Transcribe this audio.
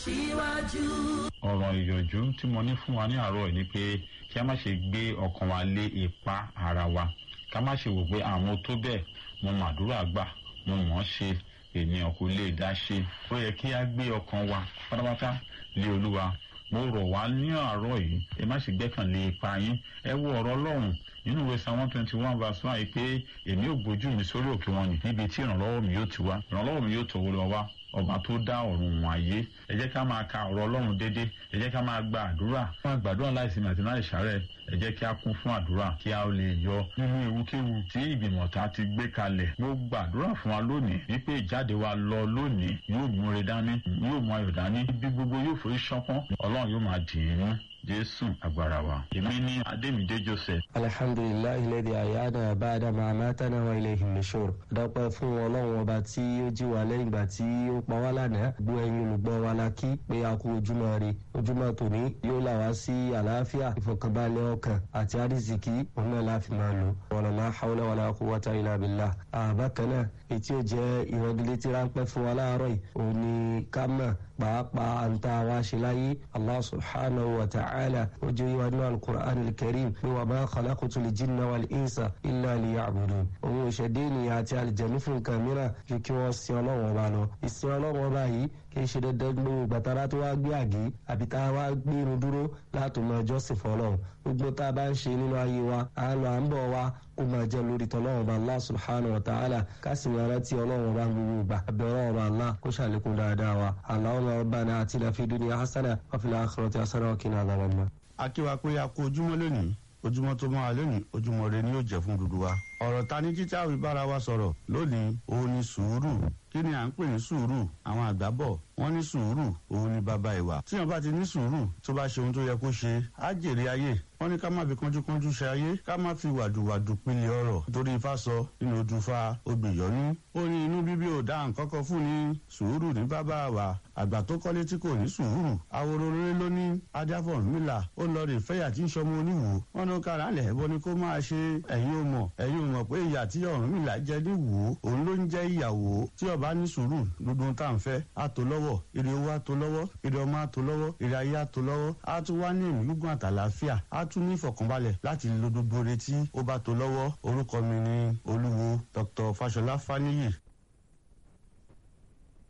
ọ̀rọ̀ ìyọ̀jú tí mo ní fún wa ní àárọ̀ yìí ni pé kí a má ṣe gbé ọkàn wa lé ipa ara wa ká má ṣe wò pé àwọn tó bẹ́ẹ̀ mo màdúrà gbà mo mọ̀ ọ́ ṣe ènìyàn kò lè dá ṣe ó yẹ kí a gbé ọkàn wa pátápátá lé olúwa mo rọ̀ wá ní àárọ̀ yìí ẹ má ṣe gbẹ́kànlé ipa yín ẹ wo ọ̀rọ̀ ọlọ́run nínú ìwé psalm one twenty one verse one yìí pé èmi ò gbójú mi sórí òkè wọn ni níbi tí ìrànlọ́wọ́ mi yóò ti wá ìrànlọ́wọ́ mi yóò tọ̀wọ́ lọ wá ọba tó dá ọ̀run wọn ayé ẹ jẹ́ ká máa ka ọ̀rọ̀ ọlọ́run déédéé ẹ jẹ́ ká máa gba àdúrà máa gbàdúrà láìsí màtí láì ṣàárẹ̀ ẹ jẹ́ kí a kún fún àdúrà kí a lè yọ nínú ewúkéwu tí ìgbìmọ̀ ta ti gbé kalẹ̀ mo gbàdúrà fún wa lónìí wípé ìjáde wa lọ lónìí yóò múre dání yóò mú ayọ̀ dání bí gbogbo yóò forí ṣánpọ́n ọlọ́run yóò máa dì í mú jésù agbára wa èmi ní adémídé joseph. alhamdulilayi lẹ́dí àyáná báadá máa mátánà wa ilé ìhìnmíṣòro. dọ́pẹ́ fún ọlọ́run ọba tí ó jí wa lẹ́yìn ìgbà tí ó pa wá lánàá gbọ́ ẹyin olùgbọ́ wa la kí pé a kú ojúmọ́ rí ojúmọ́ tòní yóò là wá sí àlàáfíà ìfọ̀kànbalẹ̀ ọkàn àti àrísìkí òun náà la fi máa lò. wala la hawla wala quwwata illa billah. àbákan náà etí ò jẹ́ ìrọ̀gìlétí ráńpẹ́ fún wa láàárọ̀ yìí òun ni ká mọ̀ pàápàá àǹtá wa ṣe láyé allah subhanahu wa ta'ala ojú yìí wà nínú alukur'an alkarim pé wà máa khalaqtu lil jinna wal insa illa liya'budun. òun ìṣẹ̀dé ènìyàn àti àlìjẹ̀mí fún nǹkan mìíràn ju kí wọ́n sin ọlọ́run ọba lọ. ìsìn ọlọ́run ọba yìí kì í ṣe dandan gbogbo gbàtàrà tó wá gbé àgé àbí tá a wá gbé irun dúró láti mọ ẹjọ́ sì fọlọ́run. gbogbo tá a bá ń ṣe nínú ayé wa à ń lọ à ń bọ̀ wa ó máa jẹ́ lórí tọ́lọ́run ọba allah subhanahu wa ta'ala ká sì máa rántí ọlọ́run ọba gbogbo ìgbà àbẹ̀ ọlọ́run ọba allah kó ṣàlékún dáadáa wa allahumma rabbana atina fid dunya hasana wa fil akhirati hasana wa qina adhaban nar. akíwa pé a kú ojúmọ́ lónìí ojúmọ́ tó máa lónìí ojúmọ́ rẹ ni yóò jẹ́ fún dúdú wa. ọ̀rọ̀ ta ní títí àwọn ìbára wa sọ̀rọ̀ lónìí òun ni sùúrù kí ni à ń pè ní sùúrù àwọn àgbà bọ̀ wọ́n ní sùúrù òun ni bàbá ìwà. tíyan bá ti ní sùúrù tó bá ṣe ohun tó yẹ kó ṣe á jèrè ayé wọ́n ní ká má fi kánjúkánjú ṣe ayé ká má fi wàdùwàdù pilẹ̀ ọ̀rọ̀ nítorí ifá sọ nínú ojúfa obìyọ́nú. ó ní inú bíbí ò dá nǹkan kan fún ni sùúrù ní bàbá wa àgbà tó kọ́lé tí kò ní sùúrù àwòrò rere ló ní adáfọ̀ mílà ó lọ rè fẹ́yà tí ń sọmọ oníwò wọn ní kára lẹ̀ ẹ̀bọ ni kó máa ṣe ẹ̀yin ò mọ̀ ẹ̀yin ò mọ̀ pé ìyà tí Ọ̀rúnmìlà jẹ ní wò ó òun ló ń jẹ́ ìyàwó tí ọba ní sùúrù gbogbo tá à ń fẹ́ á tó lọ́wọ́ ire owó á tó lọ́wọ́ ire ọmọ á tó lọ́wọ́ ire ayé á tó lọ́wọ́ á tún wá ní ìlú gígùn àtàlàáfíà á tún ní ìfọ̀kànbalẹ̀ láti lo gbogbo retí ó bá tó lọ́wọ́ orúkọ mi ni olúwo Dr. Fáṣọlá Fáníyì